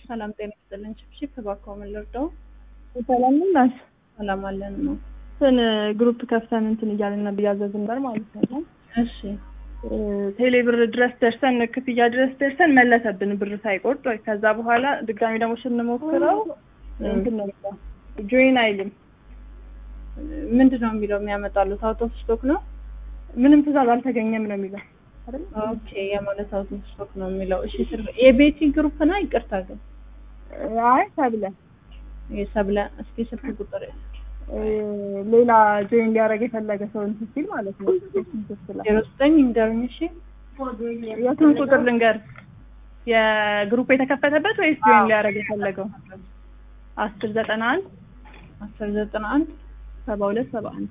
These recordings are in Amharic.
ሰላም ጤና ይስጥልን። ችፕችፕ እባክዎ ምን ልርዳው? ሰላም ናት። ሰላም አለን ነው። እንትን ግሩፕ ከፍተን እንትን እያልን ነበር እያዘዝን ነበር ማለት ነው። እሺ ቴሌ ብር ድረስ ደርሰን ክፍያ ድረስ ደርሰን መለሰብን ብር ሳይቆርጥ። ከዛ በኋላ ድጋሚ ደግሞ ስንሞክረው እንትን ነው የሚለው ጆይን አይልም። ምንድን ነው የሚለው የሚያመጣሉት? አውት ኦፍ ስቶክ ነው። ምንም ትእዛዝ አልተገኘም ነው የሚለው አይደል? ኦኬ የማለት አውት ኦፍ ስቶክ ነው የሚለው። እሺ ስር የቤቲ ግሩፕ ነው። ይቅርታ ግን አይ ተብለ የሰብለ እስኪ ስልክ ቁጥር ሌላ ጆይን ሊያደርግ የፈለገ ሰው እንትን ሲል ማለት ነው። ዜሮ ዘጠኝ ንገሩኝ። እሺ የቱን ቁጥር ልንገር? የግሩፕ የተከፈተበት ወይስ ጆይን ሊያደርግ የፈለገው? አስር ዘጠና አንድ አስር ዘጠና አንድ ሰባ ሁለት ሰባ አንድ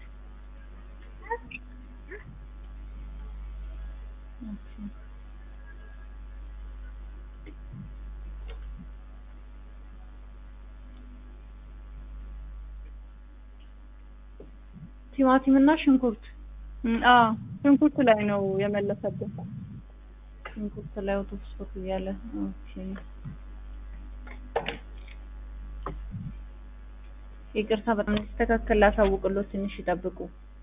ቲማቲም እና ሽንኩርት አዎ ሽንኩርት ላይ ነው የመለሰብን። ሽንኩርት ላይ አውት ኦፍ ስቶክ እያለ ኦኬ። ይቅርታ በጣም እንዲስተካከል ላሳውቅሎት ትንሽ ይጠብቁ።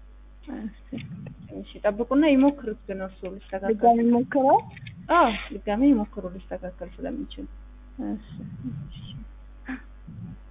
ትንሽ ይጠብቁና ይሞክሩት። ግን እርሱ ሊስተካከል ድጋሚ ሞክረው። አዎ ድጋሚ ይሞክሩ ሊስተካከል ስለሚችል እሺ